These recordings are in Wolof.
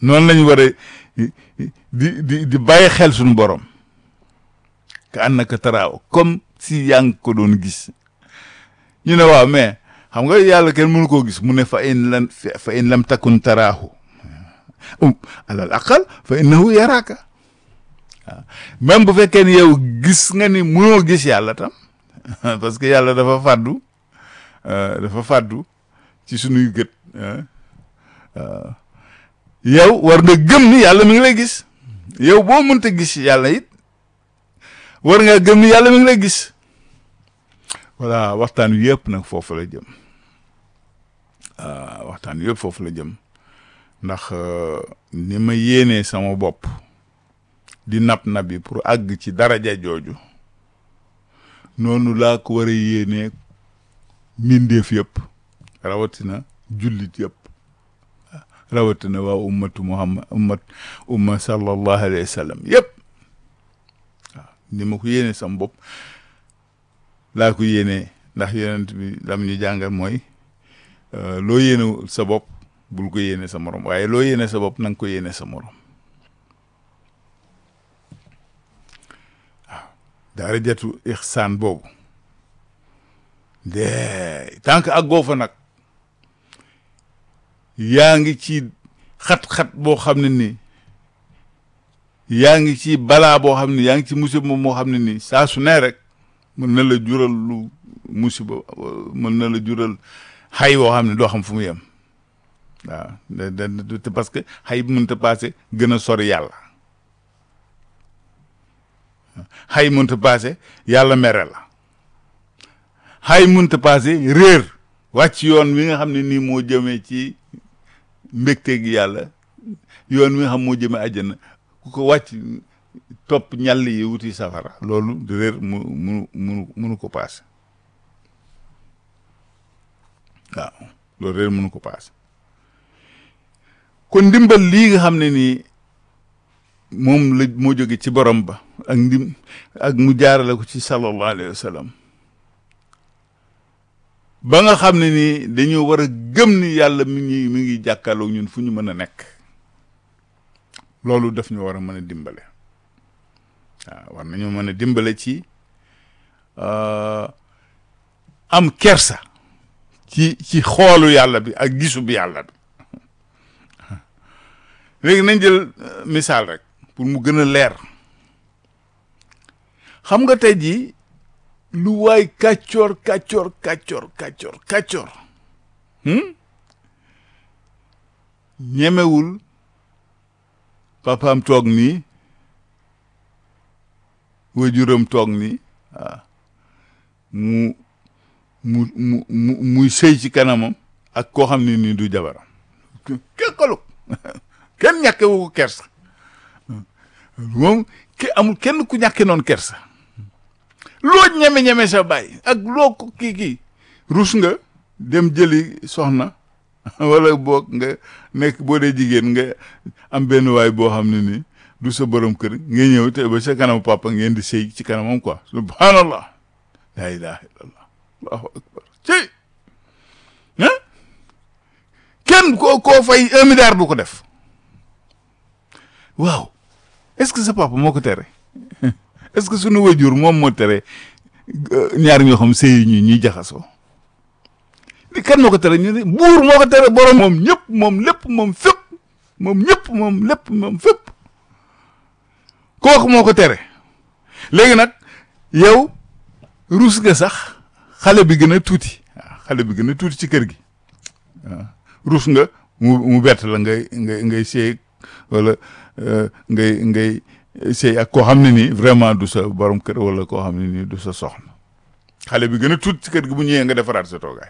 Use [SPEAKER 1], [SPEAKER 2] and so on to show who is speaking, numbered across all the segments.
[SPEAKER 1] noonu lañu war a di di di bàyyi xel suñu borom ka annaka taraaw comme si yaa ngi ko doon gis ñu ne waaw mais xam nga yàlla kenn mënu koo gis mu ne fa in lam fa in lam takun taraahu alal aqal fa innahu yaraaka waaw même bu fekkee ni yow gis nga ni mënoo gis yàlla tam parce que yàlla dafa fàddu dafa fàddu ci sunuy gët yow war nga gëm ni yàlla mi ngi lay gis yow boo mënta gis yàlla it war nga gëm ni yàlla mi ngi lay gis voilà waxtaan wi yëpp nag foofu la jëm waxtaan wi yëpp foofu la jëm ndax ni ma yéenee sama bopp di nab nabi pour àgg ci daraja jooju noonu laa ko war a yéenee mbindeef yëpp rawatina jullit yëpp rawatina waa ummatu muhammad ummat umma sallallahu alayhi wa sallam yëpp waaw ni ma ko yéenee sama bopp laa ko yéenee ndax yonent bi lam ñu jàngal mooy loo yéene sa bopp bul ko yéene sa morom waaye loo yéene sa bopp na nga ko yéene sa morom waaw darajatu ixsaan boobu de tant que àggoo fa nag yaa ngi ci xat-xat boo xam ne nii yaa ngi ci balaa boo xam ne yaa ngi ci musiba moo xam ne nii saa su ne rek mën na la jural lu musiba mën na la jural xay woo xam ne doo xam fu mu yem waaw de parce que xay bi mënta passé gën a sori yàlla xay mënta passé yàlla mere la xay mënta passé réer wàcc yoon wi nga xam ne nii moo jëmee ci mbégte gi yàlla yoon wi nga xam moo jëmee àjjana ku ko wàcc topp ñàll yi wuti safara loolu réer mu mu munu munu ko paase waaw loolu réer munu ko paase kon ndimbal lii nga xam ne nii moom la moo jóge ci borom ba ak ndim ak mu jaarale ko ci sallallahu alayhi wa sallam ba nga xam ne nii dañoo war a gëm ni yàlla mi ngi mi ngi jàkkaarloo ñun fu ñu mën a nekk loolu daf ñu war a mën a dimbale waaw war nañu mën a dimbale ci am kersa ci ci xoolu yàlla bi ak gisu bi yàlla bi léegi nañ jël misaal rek pour mu gën a leer xam nga tey jii lu waay kàccoor kàccoor kàccoor kàccoor kàccoor ñemewul papaam toog nii wajuram toog nii waaw mu mu mu mu muy sëy ci kanamam ak koo xam ne nii du jabaram kekkalu kenn ñàkkewu ko kersa moom ki amul kenn ku ñàkke noonu kersa loo ñeme-ñeme sa bàyyi ak loo ko kii kii rus nga dem jëli soxna wala boog nga nekk boo dee jigéen nga am benn waay boo xam ne nii du sa borom kër nga ñëw te ba sa kanamu papa ngeen di sëy ci kanamam quoi subhanallah la ilaha illallah allahu akbar ci ah kenn koo koo fay un milliard du ko def waaw est-ce que sa papa moo ko tere est-ce que sunu wajur moom moo tere ñaar ñoo xam sëy ñu ñuy jaxasoo li kan moo ko tere ñu ne buur moo ko tere borom moom ñëpp moom lépp moom fépp moom ñëpp moom lépp moom fépp kooku moo ko tere léegi nag yow ruus nga sax xale bi gën a tuuti waaw xale bi gën a tuuti ci kër gi waaw ruus nga mu mu bett la ngay ngay ngay seey wala ngay ngay sëy ak koo xam ne nii vraiment du sa borom kër wala koo xam ne nii du sa soxna xale bi gën a tuut ci kër gi bu ñëwee nga defaraat sa toogaay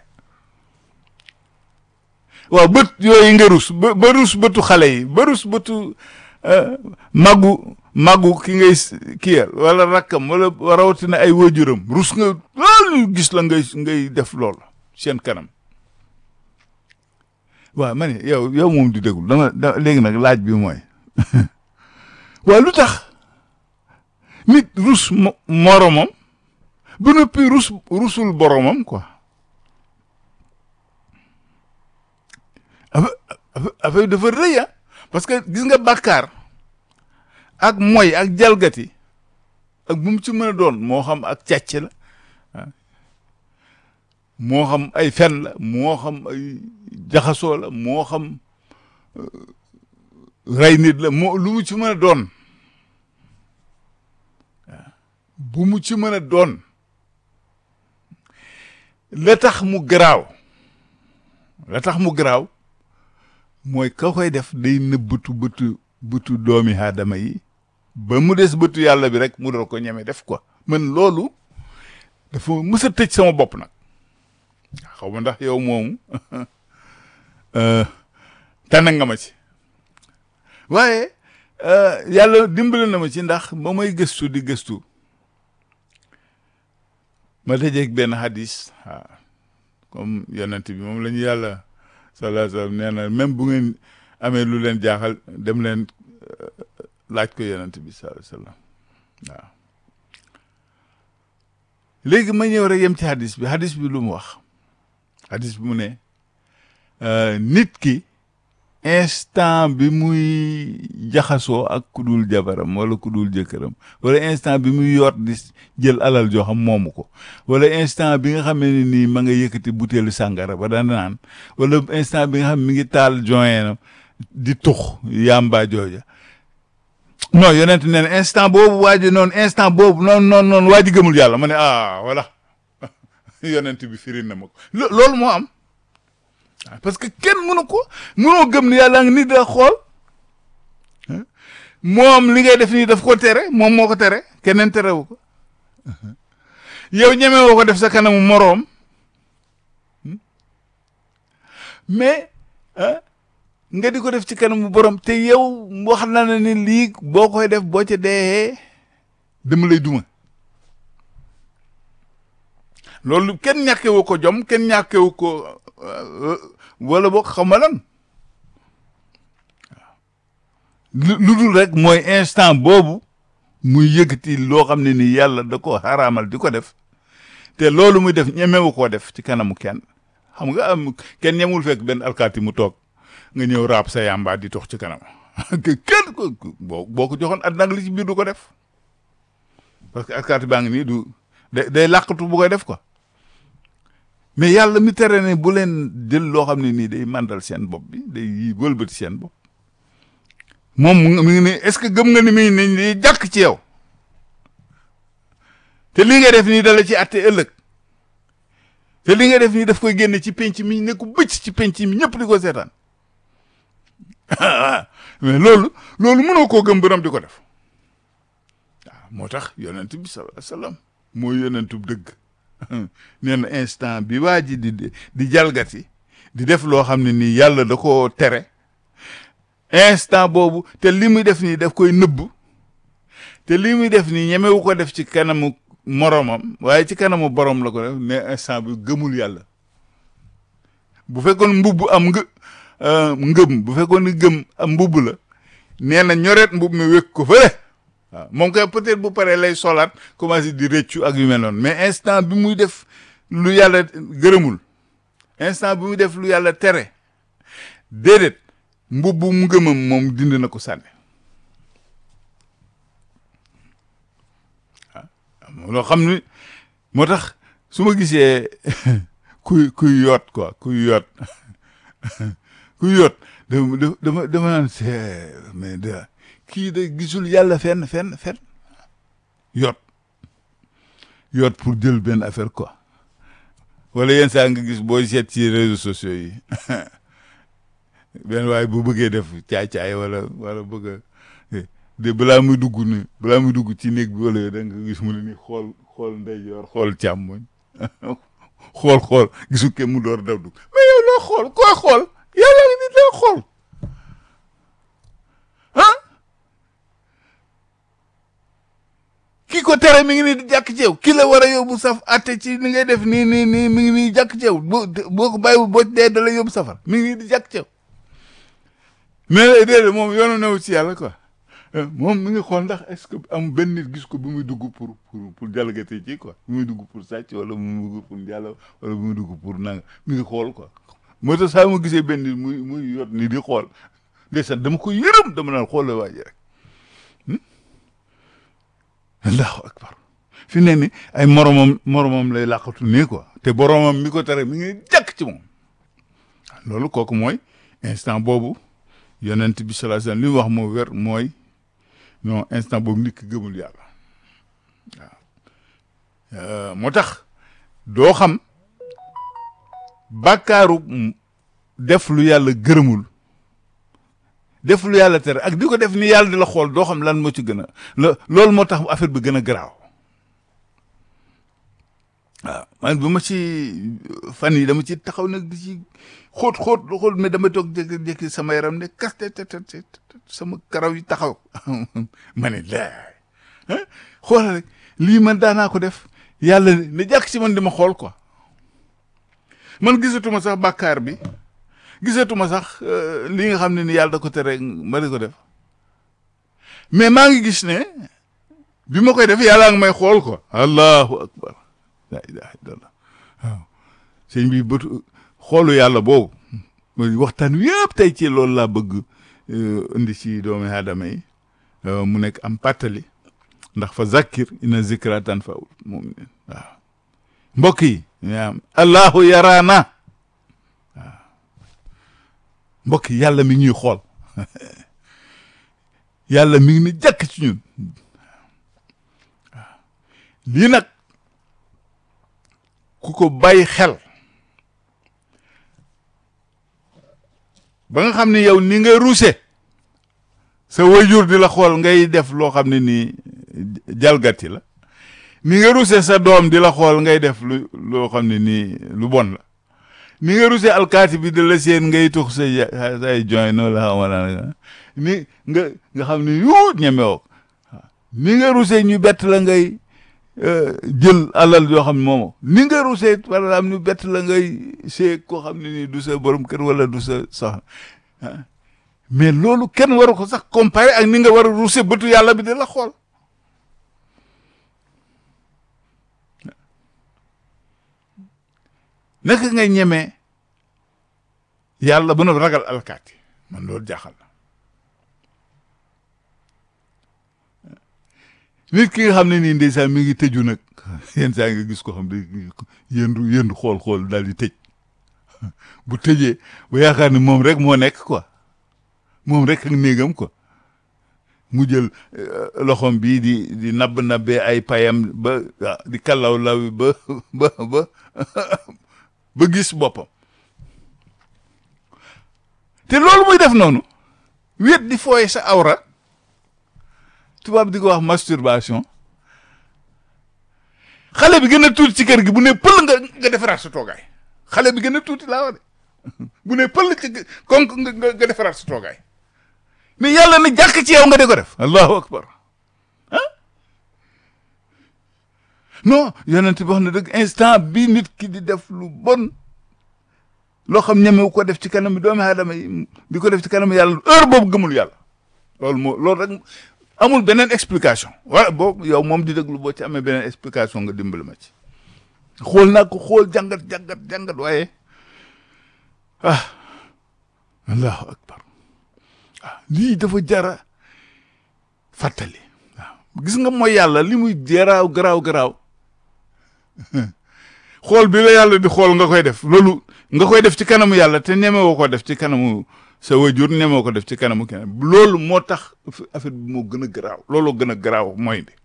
[SPEAKER 1] waaw bët yooyu nga rus ba ba rus bëtu xale yi ba rus bëtu màggu màggu ki ngay kiyal wala rakkam wala rawatina ay waajuram rus nga loolu gis la ngay ngay def loolu seen kanam waaw ma ne yow yow moom di déglu dama da léegi nag laaj bi mooy waaw lu tax nit rus moromam ba noppi rus rusul boromam quoi affaire affaire dafa rëy ah parce que gis nga bàkkaar ak moy ak jalgati ak bu mu ci mën a doon moo xam ak càcc la moo xam ay fen la moo xam ay jaxasoo la moo xam rey nit la moo lu mu ci mën a doon bu mu ci mën a doon la tax mu garaaw la tax mu garaaw mooy ka koy def day nëbbatu bëtu bëtu doomi aadama yi ba mu des bëtu yàlla bi rek mu doon ko ñeme def quoi man loolu dafa mës a tëj sama bopp nag xaw ma ndax yow moomu tànn nga ma ci waaye yàlla dimbali na ma ci ndax ba may gëstu di gëstu ma dajeeg benn hadis waaw comme yonent bi moom la ñu yàlla sallallahu alayhi wa sallam nee na même bu ngeen amee lu leen jaaxal dem leen laaj ko yonent bi sallallahu alayhi wa sallam waaw léegi ma ñëw rek yem ci hadis bi hadis bi lu mu wax hadis bi mu ne nit ki instant bi muy jaxasoo ak ku dul jabaram wala ku dul jëkkëram wala instant bi muy yoot di jël alal joo xam moomu ko wala instant bi nga xam ne nii ma nga yëkkati butéelu sàngara ba daan naan wala instant bi nga xam mi ngi taal joint di tux yàmbaa jooja non yonent nee na instant boobu waa ji noonu instant boobu noonu noonu noonu waa ji gëmul yàlla ma ne ah voilà yonent bi firi na ma ko loolu moo am parce que kenn mënu ko mënoo gëm ni yàlla ngi nit da xool moom li ngay def nii daf ko tere moom moo ko tere keneen terewu ko yow ñeme woo ko def sa kanamu moroom mais nga di ko def ci kanamu borom te yow wax na ne ni lii boo koy def boo ca dee dama lay duma loolu kenn ñàkkewu ko jom kenn ñàkkewu ko wala boog xam nga lan lu dul rek mooy instant boobu muy yëkkati loo xam ne ni yàlla da ko xaraamal di ko def te loolu muy def ñemewu koo def ci kanamu kenn xam nga am kenn ñemul fekk benn alkaati mu toog nga ñëw raab sa yàmbaa di tox ci kanam kenn ko boo boo ko joxoon at nag li ci biir du ko def parce que alkaati baa ngi nii du day day làqatu bu koy def ko mais yàlla mi tere ne bu leen jël loo xam ne nii day màndal seen bopp bi day yi wëlbati seen bopp moom mi ngi ne est-ce que gëm nga ni mi ngi ni jàkk ci yow te li nga def nii dala ci atte ëllëg te li nga def nii daf koy génne ci penc mi ne ko bëcc ci penc mi ñëpp di ko seetaan mais loolu loolu mënoo koo gëm borom di ko def waaw moo tax yonent bi sallallahu alayhi wasallam mooy yonentu dëgg nee na instant bi waa ji di di jalgati di def loo xam ne nii yàlla da koo tere instant boobu te li muy def nii daf koy nëbb te li muy def nii ñemewu ko def ci kanamu moromam waaye ci kanamu borom la ko def ne instant bi gëmul yàlla bu fekkoon mbubb am nga ngëm bu fekkoon ni gëm am mbubb la nee na ñoreet mbubb mi wékk ko fële waaw moom kay peut-être bu paree lay solaat commencé di rëccu ak yu mel noonu mais instant bi muy def lu yàlla gërëmul instant bi muy def lu yàlla tere déedéet mbubbu mu ngëmam moom dindi na ko sànni waaw loo xam ni moo tax su ma gisee kuy kuy yoot quoi kuy yoot kuy yoot dama dama dama naan c'est mais de kii de gisul yàlla fenn fenn fenn yoot yoot pour jël benn affaire quoi wala yenn saa nga gis booy seet ci réseaux sociaux yi benn waaye bu bëggee def caay-caay wala wala bëgg a de balaa muy dugg ni balaa muy dugg ci néeg bi wala da nga gis mu ne ni xool xool ndeyjoor xool càmmoñ xool xool gisu ke mu door daw dugg mais yow loo xool koy xool yàlla ngi nit lay xool ah ki ko tere mi ngi nii di jàkk ci yow ki la war a yóbbu saf atte ci li ngay def nii nii nii mi ngi nii jàkk ci yow boo boo ko bàyyiwul boo dee da la yóbbu safar mi ngi nii di jàkk ci yow mais déedéet moom yoonu newu ci yàlla quoi moom mi ngi xool ndax est-ce que am benn nit gis ko bi muy dugg pour pour pour jalgati ci quoi bi muy dugg pour sàcc wala bi muy dugg pour njàlla wala bi muy dugg pour nanga mi ngi xool quoi moo tax saa mu gisee benn nit muy muy yot ni di xool ndeysaan dama ko yërëm dama naan xoole waa ji rek allahu akbar fi ne ni ay moromam moromam lay làqatu nii quoi te boromam mi ko tere mi ngi jàkk ci moom loolu kooku mooy instant boobu yonent bi sallallahu alayhi wasallam li mu wax moo wér mooy non instant boobu nit ki gëmul yàlla waaw moo tax doo xam bàkkaaru def lu yàlla gërëmul def lu yàlla tere ak di ko def ni yàlla di la xool doo xam lan moo ci gën a lo loolu moo tax affaire bi gën a garaaw waaw man bu ma ci fan yi dama ci taxaw nag di ci xóot xóot xóot mais dama toog jékki-jékki sama yaram ne kaste te te sama karaw yi taxaw ma ne laay xoolal rek lii man daanaa ko def yàlla ne jàkk ci man di ma xool quoi man gisatuma sax bàkkaar bi gisatuma sax li nga xam ne ni yàlla da ko tere ma di ko def mais maa ngi gis ne bi ma koy def yàlla ngi may xool quoi allahu akbar la ilaha illallah waaw sëñ bi bëtu xoolu yàlla boobu waxtaan wi yëpp tey ci loolu laa bëgg indi ci doomi aadama yi mu nekk am pàttali ndax fa zakkir ina zikra tanfa'ul mu'minin waaw mbokk yi ñaam allahu yaraana waaw mbokk yi yàlla mi ñuy xool yàlla mi ngi ni jàkk ci ñun waaw lii nag ku ko bàyyi xel ba nga xam ne yow ni nga ruuse sa wayjur di la xool ngay def loo xam ne nii jalgati la ni nga ruuse sa doom di la xool ngay def lu loo xam ne nii lu bon la ni nga ruuse alkaati bi di la seen ngay tux sa say join noonu la xamala ni nga nga xam ne yu ñemewoo ni nga ruuse ñu bett la ngay jël alal yoo xam ne moomo ni nga rusee par exemple ñu bett la ngay see koo xam ne nii du sa borom kër wala du sa soxna mais loolu kenn waru ko sax comparé ak ni nga war a rusee bëtu yàlla bi di la xool naka ngay ñemee yàlla ba na ragal alkaati man loolu jaaxal na nit ki nga xam ne nii ndeysaan mi ngi tëju nag yenn saa nga gis ko xam ne yëndu yëndu xool xool daal di tëj bu tëjee bu yaakaar ne moom rek moo nekk quoi moom rek ak néegam quoi mu jël loxom bii di di nabb nabbee ay payam ba di kallaw law ba ba ba ba gis boppam te loolu muy def noonu wéet di fooye sa awra tubaab di ko wax masturbation xale bi gën a tuuti ci kër gi bu ne pël nga nga defaraat sa toogaay xale bi gën a tuuti laa wax de bu ne pël ci kon nga nga defaraat sa toogaay mais yàlla na jàkk ci yow nga di ko def allahu akbar ah non yonent bi wax na dëgg instant bi nit ki di def lu bon loo xam ñemewu ko def ci kanam doomi aadama yi di ko def ci kanam yàlla heure boobu gëmul yàlla loolu moo loolu rek amul beneen explication wala boobu yow moom di déglu boo ci amee beneen explication nga dimbali ma ci xool naa ko xool jàngat jàngat jàngat waaye ah allahu akbar ah lii dafa jara fàttali waaw gis nga mooy yàlla li muy garaaw garaaw garaaw xool bi la yàlla di xool nga koy def loolu nga koy def ci kanamu yàlla te ñemewoo ko def ci kanamu sa wajur ñemewoo ko def ci kanamu keneen loolu moo tax affaire bi moo gën a garaaw looloo gën a garaaw mooy bi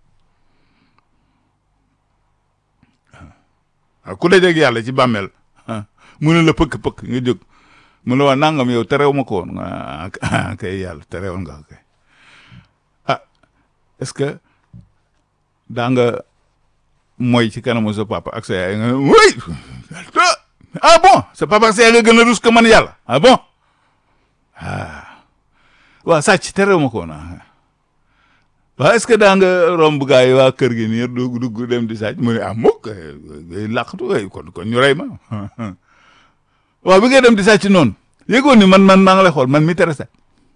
[SPEAKER 1] waaw ku dajeeg yàlla ci bàmmeel mu ne la pëkk-pëkk nga jóg mu la waa nangam yow terew ma ko woon ah kay yàlla terew nga kay ah est-ce que daa nga mooy ci kanamu sa papa ak sa yaay nga oui ah bon sa papa ak sa yaay nga gën a rus ko man yàlla ah bon ah waaw sàcc terew ma ko woon ah waaw est-ce que daa nga romb gaa yi waa kër gi nii dugg dugg dem di sàcc mu ne ah mukk ngay làqatu kon kon ñu rey ma waaw bi ngay dem di sàcc noonu yëgoon ni man man maa ngi lay xool man mi tere sàcc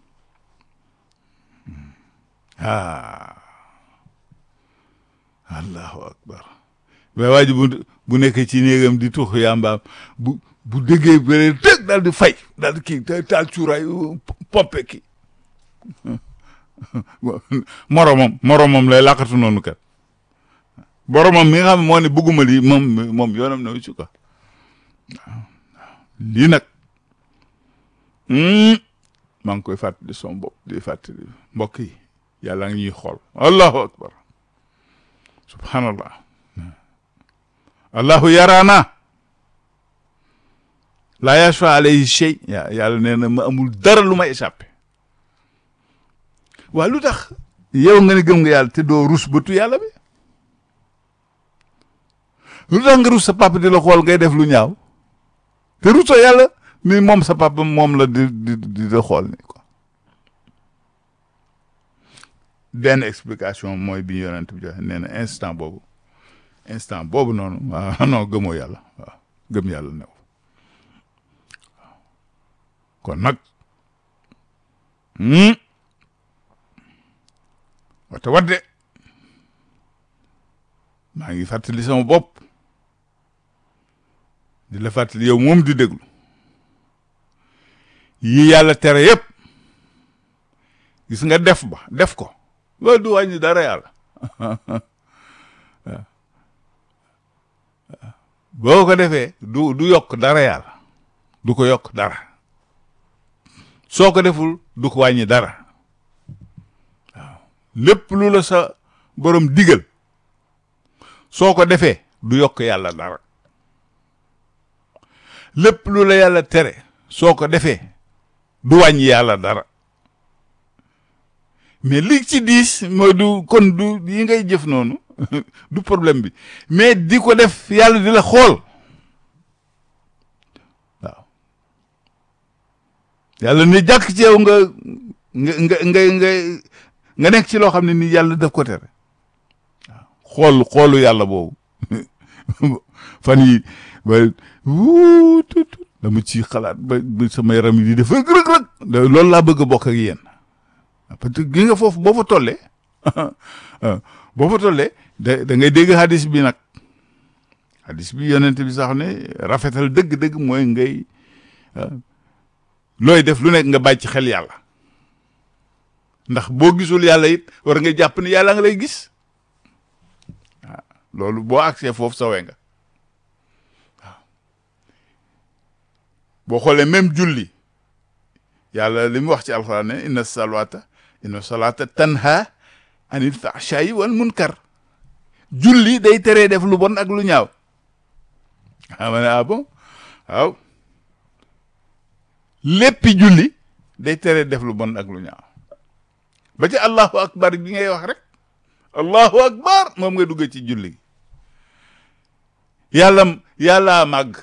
[SPEAKER 1] ah allahu akbar mais waa ji bu bu nekkee ci néegam di tux yàmbaam bu bu déggee béré dëgg daal di fay daal di kii taal cuuraay pompe kii moromam moromam lay làqatu noonu kat boromam mi nga xam ne moo ne bëgguma lii moom moom yoonam na ci quoi waaw lii nag maa ngi koy fàttali son bopp di fàttali mbokk yi yàlla ngi ñuy xool allahu akbar subhanallah allahu yaraana laa yashfa alayhi shay yàlla nee na ma amul dara lu ma échappé waaw lu tax yow nga ne gëm nga yàlla te doo rus bëtu yàlla bi lu tax nga rus sa papa di la xool ngay def lu ñaaw te rusoo yàlla ni moom sa papa moom la di di di la xool ni quoi benn explication mooy bi yonent bi joxe nee na instant boobu instant boobu noonu waaw non gëmoo yàlla waaw gëm yàlla new kon nag wate wadde maa ngi fàttali sama bopp di la fàttali yow moom di déglu yi yàlla tere yëpp gis nga def ba def ko loolu du wàññi dara yàlla boo ko defee du du yokk dara yàlla du ko yokk dara soo ko deful du ko wàññi dara waaw lépp lu la sa borom digal soo ko defee du yokk yàlla dara lépp lu la yàlla tere soo ko defee du wàññi yàlla dara mais li ci diis mooy du kon du yi ngay jëf noonu du problème bi mais di ko def yàlla di la xool waaw yàlla ne jàkk ci yow nga nga nga nga nga nga nekk ci loo xam ne ni yàlla daf ko tere waaw xool xoolu yàlla boobu fan yi ba wuu tut dama ci xalaat ba ba sama yaram yi di def rëg rëg rëg loolu laa bëgg a bokk ak yéen parce que gi nga foofu boo fa tollee boo fa tollee da da ngay dégg hadis bi nag hadis bi yonent bi sax ne rafetal dëgg-dëgg mooy ngay looy def lu nekk nga bàyyi ci xel yàlla ndax boo gisul yàlla it war nga jàpp ne yàlla nga lay gis waaw loolu boo agsee foofu sawee nga waaw boo xoolee même julli yàlla li mu wax ci alxuraan ne inna salata inna salata tanha anil fahshayi wal munkar julli day teree def lu bon ak lu ñaaw ama ne ah bon waaw léppi julli day teree def lu bon ak lu ñaaw ba ci allahu akbar bi ngay wax rek allahu akbar moom nga dugg ci julli gi yàlla yàllaa màgg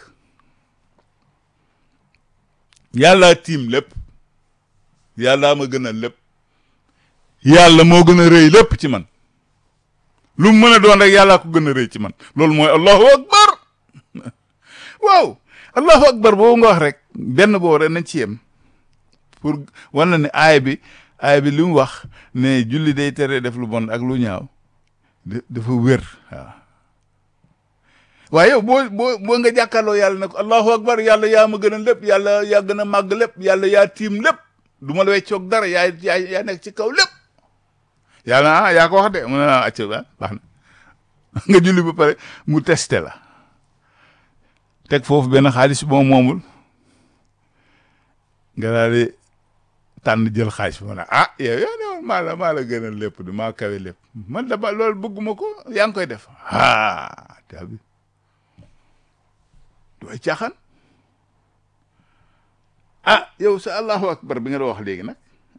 [SPEAKER 1] yàllaa tiim lépp yàllaa ma gën a lépp yàlla moo gën a rëy lépp ci man lu mu mën a doon rek yàllaa ko gën a rëy ci man loolu mooy allahu akbar waaw allahu akbar boobu nga wax rek benn boobu rek nañ ci yem pour wan na ne aay bi aay bi li mu wax ne julli day tere def lu bon ak lu ñaaw dafa wér waaw waaye yow boo boo boo nga jàkkaarloo yàlla ne ko allahu akbar yàlla yaa ma gën a lépp yàlla yaa gën a màgg lépp yàlla yaa tiim lépp du ma la weccoog dara yaa yaa yaa nekk ci kaw lépp yàlla ah yaa ko wax de mu ne ah acca ba baax na nga julli ba pare mu testé la teg foofu benn xaalis moom moomul nga daal di tànn jël xaalis bi ma ne ah yow yow ne woon maa la maa la gën a lépp du maa kawe lépp man dama loolu bëgguma ko yaa ngi koy def ah tabi dooy caaxaan ah yow sa allahu akbar bi nga doon wax léegi nag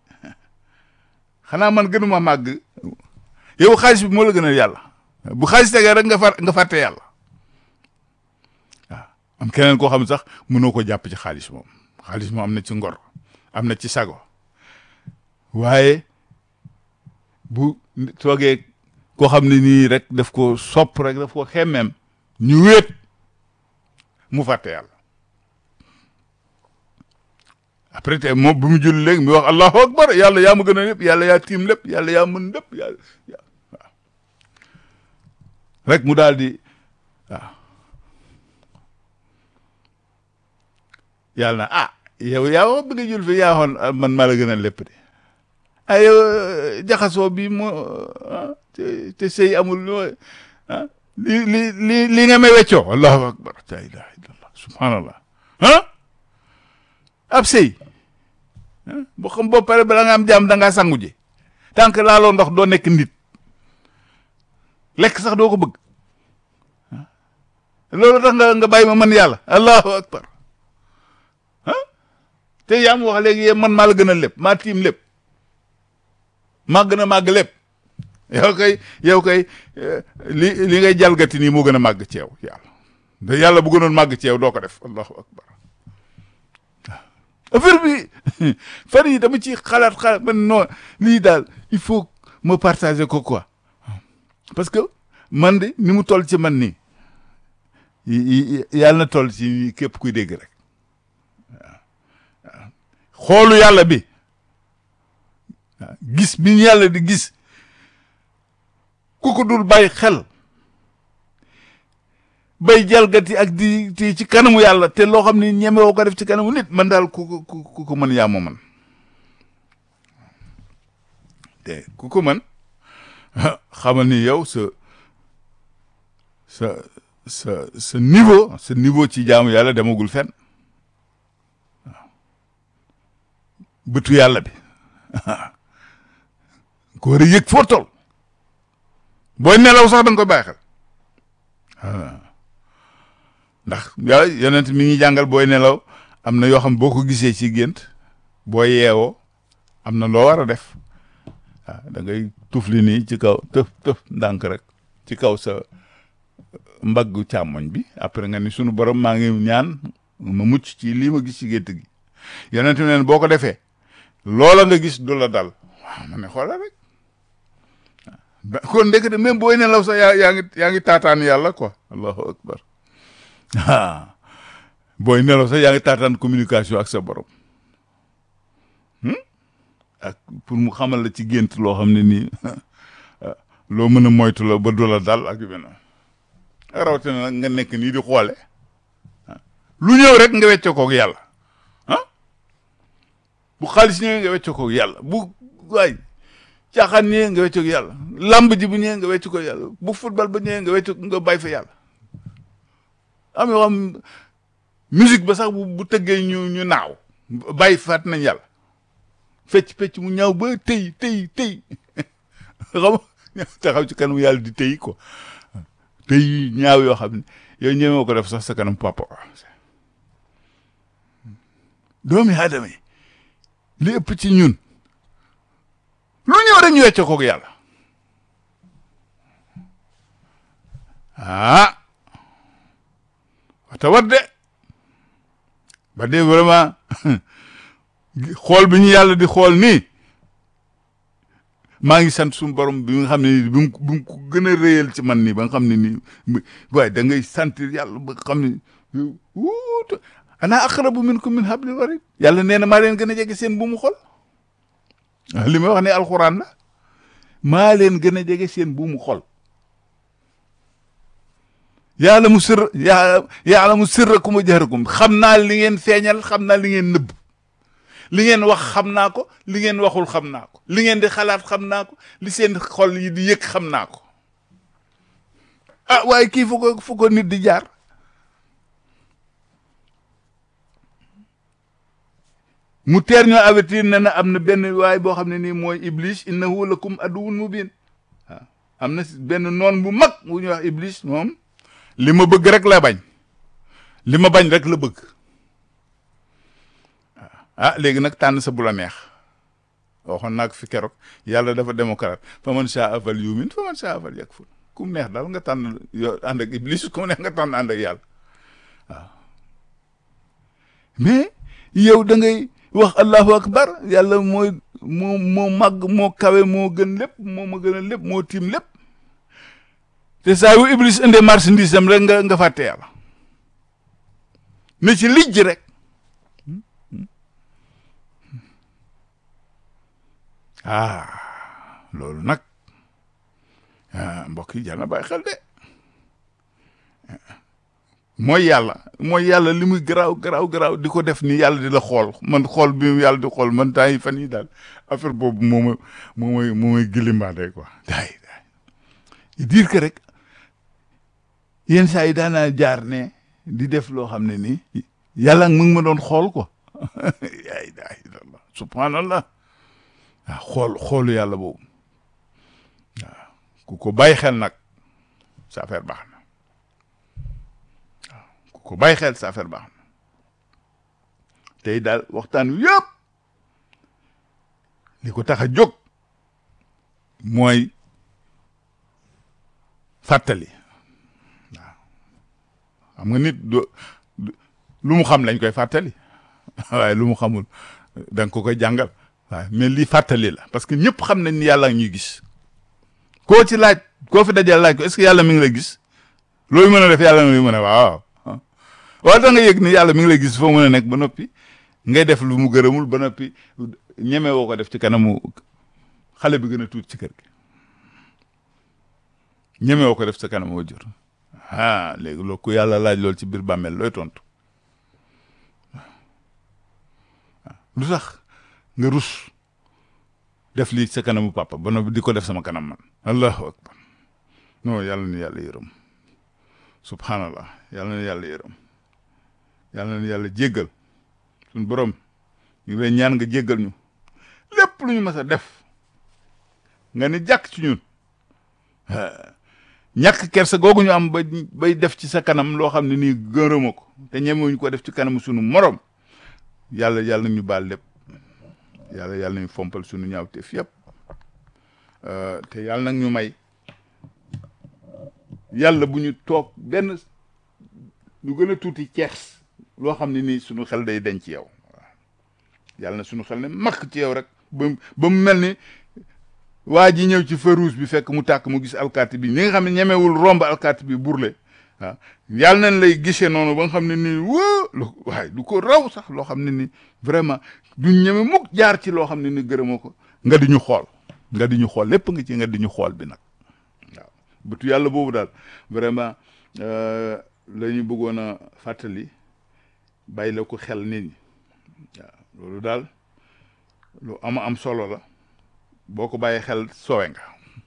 [SPEAKER 1] xanaa man gënuma màgg yow xaalis bi moo la gën a yàlla bu xaalis tegee rek nga far nga fàtte yàlla waaw am keneen koo xam sax mënoo ko jàpp ci xaalis moom xaalis moom am na ci ngor am na ci sago waaye bu toogee koo xam ne nii rek daf ko sopp rek daf ko xemmeem ñu wéet mu fàtte yàlla après te moom bu mu julli léegi mu wax allahu akbar yàlla yaa ma gën a lépp yàlla yaa tiim lépp yàlla yaa mën lépp yàlla waaw rek mu daal di waaw yàlla na ah yow yaa wax bëgg a jul fi yaa xoon man maa la gën a lépp de ah yow jaxasoo bi moo te te sëy amul ah li li li li nga may weccoo allahu akbar la ilaha illallah subhanallah ah ab sëy boo xam boo pare bala nga am jàmm da ngaa sangu ji tant que laaloo ndox doo nekk nit lekk sax doo ko bëgg loolu tax nga nga bàyyi ma man yàlla allahu akbar ah te yaa ma wax léegi yéen man maa la gën a lépp maa tiim lépp maa gën a màgg lépp yow kay yow kay li li ngay jalgati nii moo gën a màgg ci yow yàlla da yàlla bu gënoon màgg ci yow doo ko def allahu akbar affaire bi fan yi dama ci xalaat xalaat man non lii daal il faut ma partager ko quoi parce que man de ni mu toll ci man nii yàlla na toll ci képp kuy dégg rek waaw xoolu yàlla bi gis bi ñu yàlla di gis ku ko dul bàyyi xel bay jalgati ak di di ci kanamu yàlla te loo xam ne ñemewoo ko def ci kanamu nit man daal ku ko ku ko mën yaa ma man te ku ko mën xamal ni yow sa sa sa sa niveau sa niveau ci jaamu yàlla demagul fenn waaw bëtu yàlla bi ko war a yëg foo tol booy nelaw sax da nga koy bàyyi xel ndax yàlla yonent mi ngi jàngal booy nelaw am na yoo xam boo ko gisee ci gént boo yeewoo am na loo war a def waaw da ngay tufli nii ci kaw tëf tëf ndànk rek ci kaw sa mbaggu càmmoñ bi après nga ni sunu borom maa ngi ñaan ma mucc ci lii ma gis ci gént gi yonent mi neen boo ko defee loola nga gis du la dal waaw ma ne xoolal rek kon ndekete même booy nelaw sax yaa yaa ngi yaa ngi taataan yàlla quoi allahu akbar ah booy nelaw sax yaa ngi taataan communication ak sa borom ak pour mu xamal la ci gént loo xam ne nii loo mën a moytu la ba du la dal ak yu mel noonu rawatina nag nga nekk nii di xoole lu ñëw rek nga wecce koog yàlla ah bu xaalis ñëwee nga wecce koog yàlla bu waay caaxaan ñëwee nga wecce koog yàlla lamb ji bu ñëwee nga wecce koog yàlla bu football ba ñëwee nga wecce nga bàyyi fa yàlla am yoo xam musique ba sax bu bu tëggee ñu ñu naaw bàyyi faat nañ yàlla fecc fecc mu ñaaw ba tëy tëy tëy xam taxaw ci kanam yàlla di tëy quoi tëy ñaaw yoo xam ne yow ñëwee ko def sax sa kanam papa doomi aadama yi li ëpp ci ñun lu ñëw rek ñu wecce koog yàlla ah wata wat de ba de vraiment xool bi ñu yàlla di xool nii maa ngi sant suñu borom bi nga xam ne nii bi mu bi mu ko gën a réyal ci man nii ba nga xam ne nii waaye da ngay sentir yàlla ba nga xam ne wuut ana aqrabu minkum min hablil warid yàlla nee na maa leen gën a jege seen bu mu xol li may wax ne alxuraan la maa leen gën a jege seen bu mu xol yàlla mu sirr yaa yàlla mu sirrakum wa jahrakum xam naa li ngeen feeñal xam naa li ngeen nëbb li ngeen wax xam naa ko li ngeen waxul xam naa ko li ngeen di xalaat xam naa ko li seen xol yi di yëg xam naa ko ah waaye kii fu ko fu ko nit di jaar mu teer ñoo avertir ne na am na benn waay boo xam ne nii mooy iblis innahu lakum aduwwun mubin waaw am na benn noon bu mag bu ñuy wax iblis moom li ma bëgg rek la bañ li ma bañ rek la bëgg ah léegi nag tànn sa bu la neex waxoon naa ko fi keroog yàlla dafa démocrate fa man saa fal yumin fa man saa fal yakfur ku mu neex daal nga tànn yo ànd ak iblis ku mu neex nga tànn ànd ak yàlla waaw mais yow da ngay wax allahu akbar yàlla mooy moo moo màgg moo kawe moo gën lépp moo ma gën a lépp moo tiim lépp te saa yu iblis indee marchandise am rek nga nga fàtte yàlla ne ci lijj rek ah loolu nag mbokk yi jar na bàyyi xel de mooy yàlla mooy yàlla li muy garaaw garaaw garaaw di ko def ni yàlla di la xool man xool bi yàlla di xool man temps yi fan yi daal affaire boobu moo ma moo may moo may gilimbaade quoi daay daay dire que rek yenn saa yi daanaa jaar ne di def loo xam ne nii yàlla mu ngi ma doon xool quoi yaay daay subhanallah waaw xool xoolu yàlla boobu waaw ku ko bàyyi xel nag sa affaire baax na waaw ku ko bàyyi xel sa affaire baax na tey daal waxtaan wi yëpp li ko tax a jóg mooy fàttali waaw xam nga nit do lu mu xam lañ koy fàttali waaye lu mu xamul da nga ko koy jàngal waaw mais lii fàttali la parce que ñëpp xam nañ ni yàlla ñuy gis koo ci laaj koo fi dajal laaj ko est-ce que yàlla mi ngi lay gis loolu mën a def yàlla mi ngi mën a waaw waaw da nga yëg ni yàlla mi ngi lay gis foo mën a nekk ba noppi ngay def lu mu gërëmul ba noppi ñeme woo ko def ci kanamu xale bi gën a tuut ci kër gi ñeme woo ko def ci kanamu wajur ah léegi loolu ku yàlla laaj loolu ci biir bàmmeel looy tontu lu tax nga rus def lii sa kanamu papa ba noppi di ko def sama kanam man allahu akbar non yàlla na yàlla yërëm subhanallah yàlla na yàlla yërëm yàlla na yàlla jéggal suñ borom ñu lay ñaan nga jéggal ñu lépp lu ñu mës a def nga ni jàkk ci ñun ñàkk kersa googu ñu am ba bay def ci sa kanam loo xam ne nii gërëma ko te ñemewuñu ko def ci kanam sunu morom yàlla yàlla ñu baal lépp yàlla yàlla ñu fompal sunu ñaawteef yëpp te yàlla nag ñu may yàlla bu ñu toog benn lu gën a tuuti ceex loo xam ne nii sunu xel day denc ci yow waaw yàlla na sunu xel ne makk ci yow rek ba ba mu mel ni waa ji ñëw ci feu rouge bi fekk mu tàkk mu gis alkaati bi ni nga xam ne ñemewul romb alkaati bi burle waaw yàlla nañ lay gisee noonu ba nga xam ne nii wóo lu waaye du ko raw sax loo xam ne ni vraiment duñ ñeme mukk jaar ci loo xam ne ni gërëmoo ko nga di ñu xool nga di ñu xool lépp nga ci nga di ñu xool bi nag waaw bëtu yàlla boobu daal vraiment la ñu bëggoon a fàttali bàyyi la ko xel nit ñi waaw loolu daal lu ama am solo la boo ko bàyyi xel sowe nga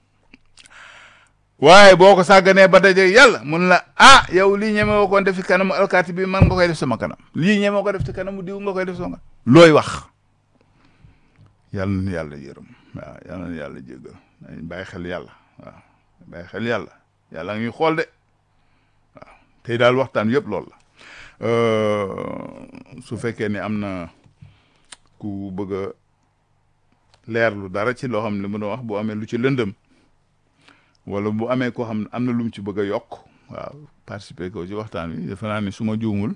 [SPEAKER 1] waaye boo ko sàgganee ba daje yàlla mun la ah yow lii ñeme woo ko def ci kanamu alkaati bi man nga koy def sama kanam lii ñeme ko def ci kanamu diw nga koy def sama kanam looy wax yàlla na yàlla yërëm waaw yàlla na yàlla jéggal nañ bàyyi xel yàlla waaw bàyyi xel yàlla yàlla ngi xool de waaw tey daal waxtaan yëpp loolu la su fekkee ne am na ku bëgg a leerlu dara ci loo xam ne mu doon wax bu amee lu ci lëndëm wala bu amee koo xam ne am na lu mu ci bëgg a yokk waaw participer ko ci waxtaan wi defe naa ne su ma juumul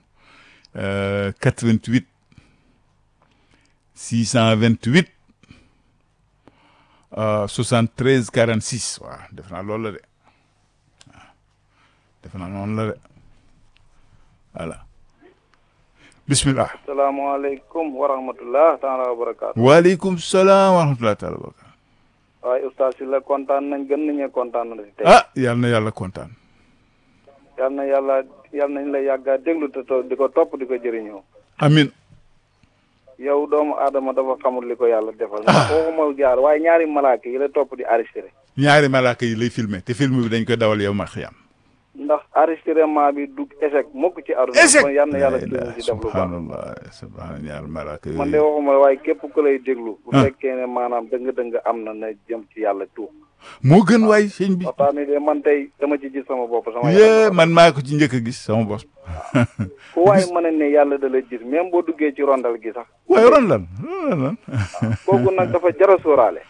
[SPEAKER 1] 88 628 73 46 waaw defe naa loolu la de waaw defe naa noonu la de voilà bismillah
[SPEAKER 2] salaamaaleykum wa rahmatullah taala wa barakaatu
[SPEAKER 1] waaleykum salaam wa rahmatullah taala wa barakaatu
[SPEAKER 2] waaye oustaz si la kontaan nañ gën nañee kontaan na si tey
[SPEAKER 1] ah yal na yàlla kontaan
[SPEAKER 2] yal na yàlla yal nañ la yàggaa déglu te to di ko topp di ko jëriñoo
[SPEAKER 1] amin
[SPEAKER 2] yow doomu aadama dafa xamul li ko yàlla defal ndax waxuma jaar waaye ñaari malaaka yi la topp di enregistré
[SPEAKER 1] ñaari malaaka yi lay filmer te film bi dañ koy dawal yow ma xiyam
[SPEAKER 2] ndax enregistrement bi du échec mukk ci aduna
[SPEAKER 1] échec
[SPEAKER 2] kon yal na yàlla tuuti ci def lu baax
[SPEAKER 1] subhanallah subhanallah ñaari malaaka
[SPEAKER 2] man de
[SPEAKER 1] yooyu
[SPEAKER 2] waxuma waaye képp ku lay déglu bu
[SPEAKER 1] Ah.
[SPEAKER 2] fekkee ne maanaam dëng-dëng am na na jëm ci yàlla tuub
[SPEAKER 1] moo gën waay sëñ bi
[SPEAKER 2] waxtaan wi de man tey dama ci gis sama bopp sama
[SPEAKER 1] yee
[SPEAKER 2] yaram
[SPEAKER 1] man maa ko ci njëkk a gis sama bos
[SPEAKER 2] fu waaye mën a ne yàlla da la gis même boo duggee ci rondal gi sax
[SPEAKER 1] waaye ron lan ron lan
[SPEAKER 2] kooku nag dafa jara sóoraale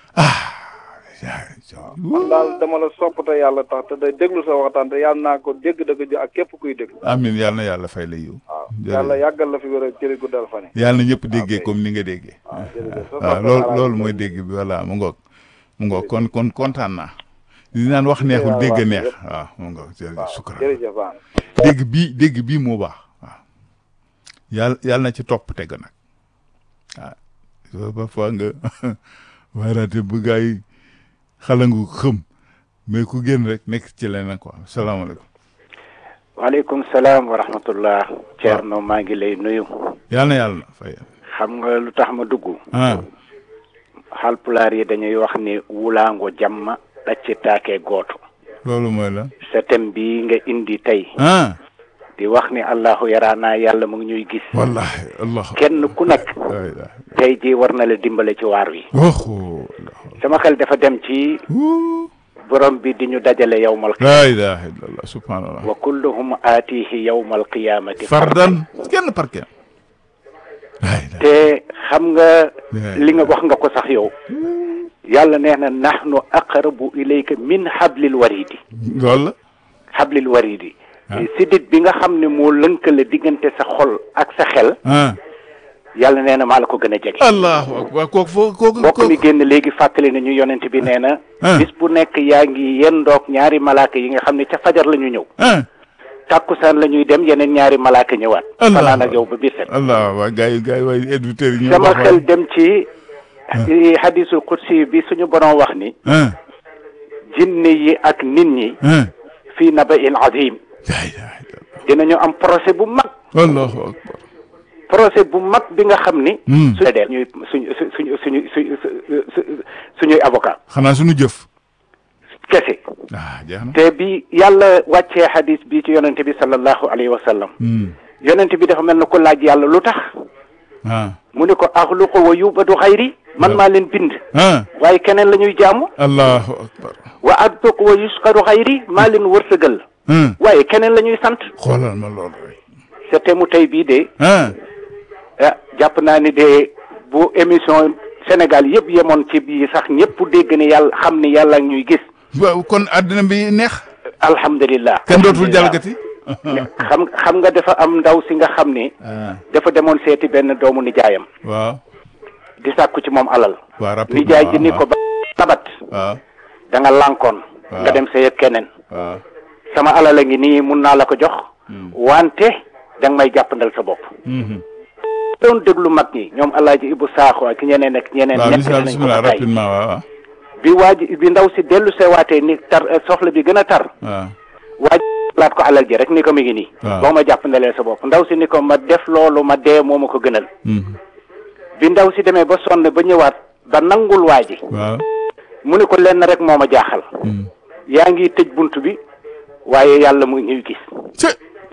[SPEAKER 2] man daal dama la sopp te yàlla tax te day déglu sa waxtaan te yàlla naa ko dégg da ko jo ak képp kuy déglu
[SPEAKER 1] amin yàlla na yàlla fay la yiw
[SPEAKER 2] waaw
[SPEAKER 1] Jërëjëf.
[SPEAKER 2] yàlla yàggal la fi wér a jëri guddal fan yi
[SPEAKER 1] yàlla na ñëpp déggee
[SPEAKER 2] ok.
[SPEAKER 1] comme ni nga déggee
[SPEAKER 2] waaw jërëjëf sa
[SPEAKER 1] waaw
[SPEAKER 2] soppe
[SPEAKER 1] loolu
[SPEAKER 2] Alaaji
[SPEAKER 1] loolu
[SPEAKER 2] Mbay.
[SPEAKER 1] mooy dégg bi voilà mu ngoog mu ngoog kon kon kontaan naa di naan wax neexul
[SPEAKER 2] waaw,
[SPEAKER 1] dégg
[SPEAKER 2] waaw,
[SPEAKER 1] neex
[SPEAKER 2] yëpp.
[SPEAKER 1] waaw mu ngoog jërëjëf
[SPEAKER 2] waaw
[SPEAKER 1] sukkuraan
[SPEAKER 2] jërëjëf baax
[SPEAKER 1] dégg bii dégg bii moo baax waaw yàlla yàlla na ci topp teg nag waaw parfois nga waaraate bu gaa yi xalangu xëm mais ku génn rek nekk ci leneen quoi salaamaaleykum
[SPEAKER 3] waaleykum salaam wa rahmatullah Thierno maa ngi lay nuyu
[SPEAKER 1] yàlla na yàlla fay
[SPEAKER 3] xam nga lu tax ma dugg
[SPEAKER 1] ah
[SPEAKER 3] Haalpulaar yi dañuy wax ni wulaango jamma ɗacce taake gooto
[SPEAKER 1] loolu mooy la
[SPEAKER 3] sa thème bi nga indi tey
[SPEAKER 1] ah
[SPEAKER 3] di wax ni allahu yaraana yàlla mu ngi ñuy gis
[SPEAKER 1] wallahi allah
[SPEAKER 3] kenn ku nekk
[SPEAKER 1] la ilaha
[SPEAKER 3] tey ji war na la dimbale ci waar wi
[SPEAKER 1] oh
[SPEAKER 3] sama xel dafa dem ci borom bi di ñu dajale yawmal
[SPEAKER 1] la ilaha illallah subhanallah
[SPEAKER 3] wa kulluhum aatihi yawmal qiyaamati
[SPEAKER 1] fardan kenn par kenn la ilaha
[SPEAKER 3] te xam nga
[SPEAKER 1] Yeah.
[SPEAKER 3] li nga wax nga ko sax yow yàlla nee na nahnu aqrabu ilayka min hablil waridi
[SPEAKER 1] loolu la
[SPEAKER 3] hablil waridi
[SPEAKER 1] Ah.
[SPEAKER 3] sidit bi nga xam ne moo lënkale diggante sa xol ak sa xel
[SPEAKER 1] ah
[SPEAKER 3] yàlla nee na maa la ko gën a jege
[SPEAKER 1] allahu akbar kooku foo kooku
[SPEAKER 3] mbokk mi
[SPEAKER 1] kooku
[SPEAKER 3] génn léegi fàttali nañu yonent bi nee na
[SPEAKER 1] Ah.
[SPEAKER 3] bis bu nekk yaa ngi yendoog ñaari malaaka yi nga xam ne ca fajar la ñu ñëw
[SPEAKER 1] ah
[SPEAKER 3] tàkkusaan la ñuy dem yeneen ñaari malaaka ñëwaat
[SPEAKER 1] Allah.
[SPEAKER 3] fanaan ak yow ba biir set
[SPEAKER 1] allah waa gars yi gars yi waaye éditeurs yi ñu
[SPEAKER 3] sama
[SPEAKER 1] wax
[SPEAKER 3] xel dem ci hadisul qudsi bi suñu borom wax ni
[SPEAKER 1] ah
[SPEAKER 3] jinne yi ak nit ñi
[SPEAKER 1] ah
[SPEAKER 3] fii naba'in azim
[SPEAKER 1] la ilaha illallah
[SPEAKER 3] dinañu am procès bu mag
[SPEAKER 1] allahu akbar
[SPEAKER 3] procès bu mag bi nga xam ni
[SPEAKER 1] Hmm.
[SPEAKER 3] suñu deel ñuy suñu suñu suñu suñu suñuy avocat
[SPEAKER 1] xanaa suñu jëf
[SPEAKER 3] kese
[SPEAKER 1] ah jeex na
[SPEAKER 3] te bi yàlla wàccee hadis bi ci yonente bi sallallahu alayhi wa sallam
[SPEAKER 1] Hmm.
[SPEAKER 3] yonente bi dafa mel na ko laaj yàlla lu tax
[SPEAKER 1] ah
[SPEAKER 3] mu ne ko axluqu wa yubadu xayri man maa leen bind
[SPEAKER 1] ah
[SPEAKER 3] waaye keneen la ñuy jaamu
[SPEAKER 1] allahu akbar
[SPEAKER 3] wa adduq wa yusqaru xayri maa leen wërsëgal
[SPEAKER 1] ah
[SPEAKER 3] waaye keneen la ñuy sant
[SPEAKER 1] xoolal ma loolu rek
[SPEAKER 3] sa te mu tey bii de
[SPEAKER 1] ah
[SPEAKER 3] ah jàpp naa ni de bu émission Sénégal yëpp yemoon ci bii sax ñëpp dégg ni yàlla xam ni yàlla ak ñuy gis
[SPEAKER 1] waaw kon àddina bi neex
[SPEAKER 3] alhamdulilah
[SPEAKER 1] kenn dootul
[SPEAKER 3] alhamdulillah.
[SPEAKER 1] jalgati
[SPEAKER 3] xam xam nga dafa am ndaw si nga xam ni
[SPEAKER 1] ah
[SPEAKER 3] dafa demoon seeti benn doomu nijaayam
[SPEAKER 1] waaw
[SPEAKER 3] di sàkku ci moom alal
[SPEAKER 1] waaw rapidement
[SPEAKER 3] nijaay ji ni ko ba tabat
[SPEAKER 1] waaw
[SPEAKER 3] da nga lànkoon
[SPEAKER 1] Waaw.
[SPEAKER 3] nga dem sëy ak keneen
[SPEAKER 1] waaw
[SPEAKER 3] sama alal a ngi nii mun naa la ko jox wante da nga may jàppandal sa bopp
[SPEAKER 1] Mhm.
[SPEAKER 3] doon déglu mag ñi ñoom alaaji Ibu Saaxo ak ñeneen ak ñeneen
[SPEAKER 1] waaw
[SPEAKER 3] nekk
[SPEAKER 1] bismillah
[SPEAKER 3] nañ ko
[SPEAKER 1] bismillah
[SPEAKER 3] ba tey
[SPEAKER 1] rapidement waaw waaw
[SPEAKER 3] bi waa ji bi ndaw si dellu seewaatee ni tar eh, soxla bi gën a tar
[SPEAKER 1] waaw
[SPEAKER 3] waa ji laat ko alal ji rek ni ko mi ngi nii
[SPEAKER 1] Waaw.
[SPEAKER 3] boo ma jàppandalee sa bopp ndaw si ni ko ma def loolu ma dee moo ma ko gënal
[SPEAKER 1] Mhm.
[SPEAKER 3] bi ndaw si demee ba sonn ba ñëwaat ba nangul waa ji
[SPEAKER 1] waaw
[SPEAKER 3] mu ne ko lenn rek moo ma jaaxal
[SPEAKER 1] Mhm.
[SPEAKER 3] yaa ngi tëj bunt bi waaye yàlla mu ngi ñuy gis
[SPEAKER 1] Cë.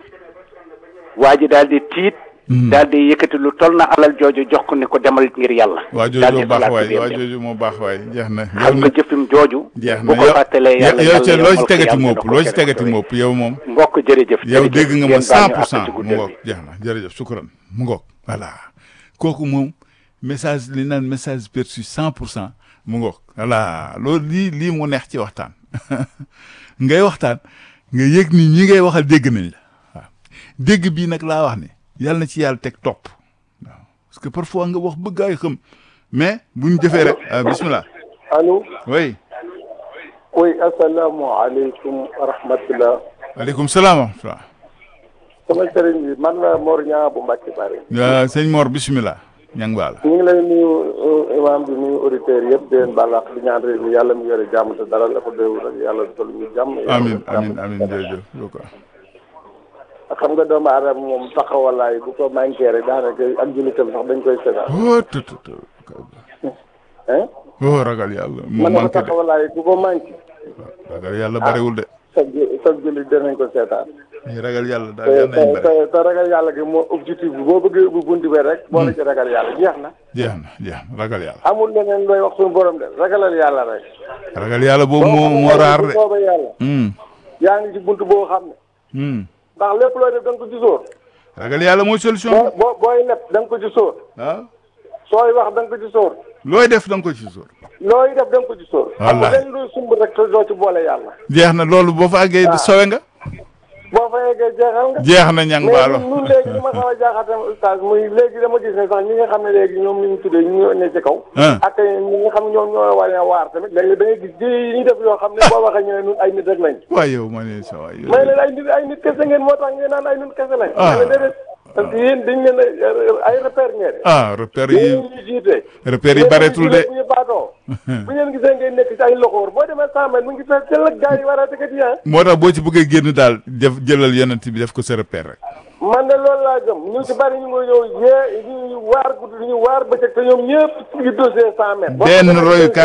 [SPEAKER 3] waa ji daal di tiit
[SPEAKER 1] Mhm.
[SPEAKER 3] daal di yëkkati lu toll na alal jooju jox ko ni ko demal ngir yàlla
[SPEAKER 1] waa
[SPEAKER 3] daal di
[SPEAKER 1] jooju moo baax
[SPEAKER 3] xalaat
[SPEAKER 1] waay
[SPEAKER 3] ci biir
[SPEAKER 1] waa
[SPEAKER 3] dem.
[SPEAKER 1] jooju moo baax waay jeex na
[SPEAKER 3] xam nga jëfim jooju
[SPEAKER 1] jeex
[SPEAKER 3] bu
[SPEAKER 1] na
[SPEAKER 3] ko fàttalee yàlla
[SPEAKER 1] yow ci
[SPEAKER 3] yàlla
[SPEAKER 1] loo ci
[SPEAKER 3] yombal ko
[SPEAKER 1] tegati
[SPEAKER 3] yàlla
[SPEAKER 1] mopp
[SPEAKER 3] dina ko
[SPEAKER 1] loo ci
[SPEAKER 3] tere
[SPEAKER 1] tegati
[SPEAKER 3] ko
[SPEAKER 1] mopp yow moom
[SPEAKER 3] mbokk jërëjëf
[SPEAKER 1] yow
[SPEAKER 3] jërëjëf.
[SPEAKER 1] dégg nga ma
[SPEAKER 3] Ngeen
[SPEAKER 1] cent
[SPEAKER 3] baal ñu
[SPEAKER 1] pour
[SPEAKER 3] àq
[SPEAKER 1] cent
[SPEAKER 3] ci
[SPEAKER 1] mu
[SPEAKER 3] guddal
[SPEAKER 1] ngoog
[SPEAKER 3] bi.
[SPEAKER 1] jeex na jërëjëf sukkuran mu ngoog voilà kooku moom message li naan message perçu cent pour cent mu ngoog voilà loolu lii lii mu neex ci waxtaan ngay waxtaan nga yëg ni ñi ngay waxal dégg nañ la waaw dégg bii nag laa wax ne yàlla na ci yàlla teg topp waaw parce que parfois nga wax bëgg ay xam mais bu ñu jëfee rek ah, bismillah
[SPEAKER 4] allo
[SPEAKER 1] oui
[SPEAKER 4] oui asalaamaaleykum wa rahmatulah.
[SPEAKER 1] aleykum salaam wa rahmatulah
[SPEAKER 4] sama sëriñ bi man la Mor Niang bu Mbacke Bari.
[SPEAKER 1] Euh, sëñ Mor bismillah ñang baal
[SPEAKER 4] ñu ngi lay nuyu euh, imam bi nuyu auditeurs yëpp di leen baal ak di ñaan réew mi yàlla mu yore jàmm te dara la ko déwul rek yàlla toll ñu jàmm. yàlla
[SPEAKER 1] amin
[SPEAKER 4] def jàmm.
[SPEAKER 1] amin amin jërëjëf yow quoi
[SPEAKER 4] xam nga doomu aadama moom taxawalaay bu ko manqué rek daanaka ak jullitam sax dañ koy seetaan.
[SPEAKER 1] oh tut tut
[SPEAKER 4] hein
[SPEAKER 1] oh ragal yàlla moo
[SPEAKER 4] man na ko
[SPEAKER 1] manqué de
[SPEAKER 4] taxawalaay bu ko manqué.
[SPEAKER 1] ragal yàlla bariwul de
[SPEAKER 4] sa ju- sa jullit danañ ko seetaan.
[SPEAKER 1] ñi ragal yàlla daal
[SPEAKER 4] te
[SPEAKER 1] yàlla nañ
[SPEAKER 4] te
[SPEAKER 1] bari
[SPEAKER 4] te ragal yàlla gi moo objectif bi boo bëggee ubbi buntu bi rek. boo la ci ragal yàlla jeex na.
[SPEAKER 1] jeex na jeex na ragal yàlla
[SPEAKER 4] amul leneen looy wax suñu borom de ragalal yàlla rek.
[SPEAKER 1] ragal yàlla boobu moo moo raar de
[SPEAKER 4] bu soobee yàlla.
[SPEAKER 1] hum
[SPEAKER 4] yaa ngi ci buntu boo xam ne.
[SPEAKER 1] hum
[SPEAKER 4] ndax lépp looy def da nga ko ci sóor.
[SPEAKER 1] ragal yàlla mooy solution
[SPEAKER 4] boo
[SPEAKER 1] bi
[SPEAKER 4] boo booy leb da nga ko ci sóor.
[SPEAKER 1] waaw
[SPEAKER 4] sooy wax da nga ko ci sóor.
[SPEAKER 1] looy def da nga ko ci sóor
[SPEAKER 4] looy def da nga ko ci sóor.
[SPEAKER 1] Wallaahi.
[SPEAKER 4] amul lenn luy sumb rek te doo ci boole yàlla.
[SPEAKER 1] jeex na loolu boo fa àggee sowe nga
[SPEAKER 4] boo fa yeggee jeexal nga.
[SPEAKER 1] jeex na ñang
[SPEAKER 4] mais
[SPEAKER 1] baalo
[SPEAKER 4] ñun ñun léegi li ma xaw a jaaxal tamit oustaz muy léegi dama gis ne sax ñi nga xam ne léegi ñoom li ñu tuddee ñu ñoo ne ci kaw.
[SPEAKER 1] ah
[SPEAKER 4] ak ñi nga xam ne ñoom ñoo war a waar tamit léegi da ngay gis ji yi ñuy def yoo xam ne boo waxee ñu ne ñun ay nit rek lañ.
[SPEAKER 1] waaye yow ma ne sa waay yow
[SPEAKER 4] may leen ay nit ay nit kese ngeen moo tax ngeen naan ay nit kese lañ.
[SPEAKER 1] Ah.
[SPEAKER 4] ma ne déedéet parce que yéen dañ leen a ay repère ngeen.
[SPEAKER 1] ah repère
[SPEAKER 4] yéen
[SPEAKER 1] yi
[SPEAKER 4] ñu jiite.
[SPEAKER 1] repère yi bareetul de
[SPEAKER 4] bu ñu baatoo. bu ngeen gisee ngay nekk ci ay loxoor boo demee cent mètres mu ngi fekk tel ak gars yi war a dëkk di ah.
[SPEAKER 1] moo tax boo ci bëggee génn daal def jëlal yonent bi def ko sa repère rek
[SPEAKER 4] man de loolu laa gëm ñu ci bari ñu ngi ñëw yee ñu waar guddi ñu waar bëccëg te ñoom ñëpp ci dossier cent mètres.
[SPEAKER 1] benn royukaay